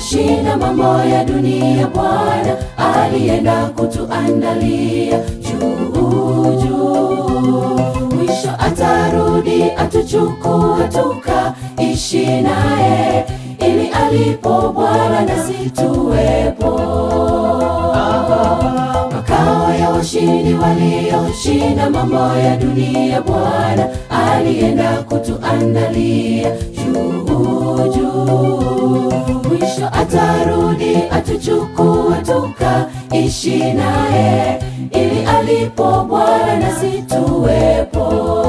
walioshinda mambo ya dunia, Bwana alienda kutuandalia juu juu. Mwisho atarudi atuchukue tukaishi naye, ili alipo Bwana nasi tuwepo makao ya washindi walioshinda mambo ya dunia, Bwana alienda kutuandalia juu juu. Mwisho atarudi atuchukue tukaishi naye, ili alipo Bwana nasi tuwepo.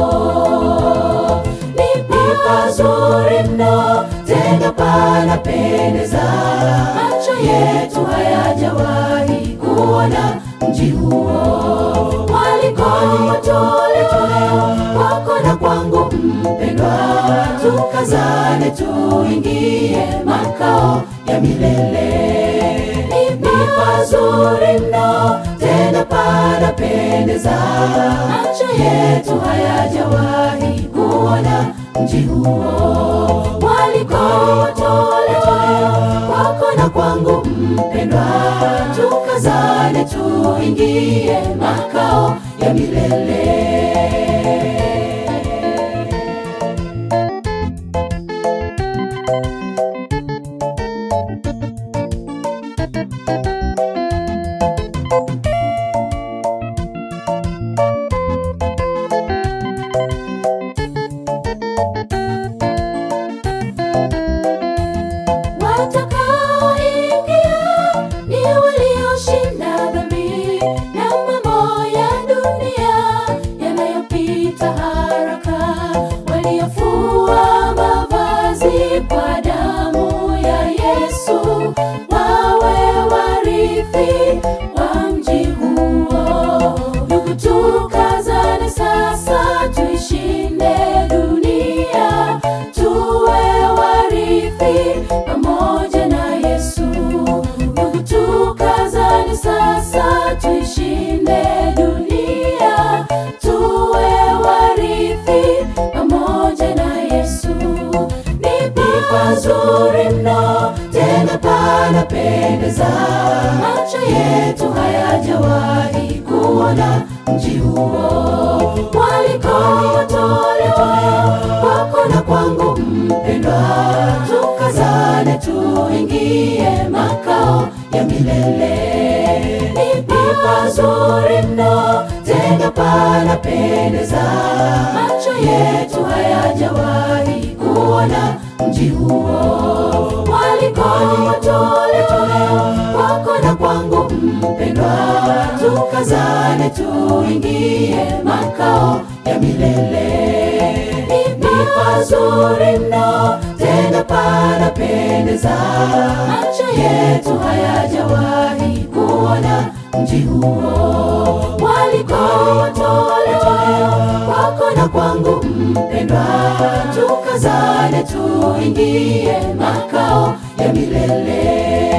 Ni pazuri mno, tena panapendeza, macho yetu hayajawahi kuona mji huo. Mwaliko watoletoleo kwako na kwangu mpendwa, tukazane tuingie makao ya milele. Ni pazuri mno, tena panapendeza, macho yetu hayajawahi kuona mji huo. Mwaliko watoletoleo kwako na kwangu mpendwa, tukazane tuingie makao ya milele. Watakaoingia ni walioshinda dhambi na mambo ya dunia yanayopita haraka, waliofua mavazi kwa damu ya Yesu, wawe warithi wa mji huo. Ndugu, tukazane sasa, tuishinde dunia, tuwe warithi pamoja na Yesu. Ndugu, tukazane sasa, tuishinde dunia, tuwe warithi pamoja na Yesu. Ni pazuri mno, tena panapendeza, macho yetu hayajawahi kuona mji huo. Mwaliko watolewa kwako na kwangu mpendwa, tukazane tuingie makao ya milele. Ni pazuri mno, tena panapendeza, macho yetu hayajawahi kuona mji huo. Mwaliko watolewa kwako na kwangu mpendwa, tukazane tuingie makao ya milele. Ni pazuri mno, tena panapendeza, macho yetu hayajawahi kuona mji huo. Mwaliko watolewa kwako na kwangu mpendwa, tukazane tuingie makao ya milele.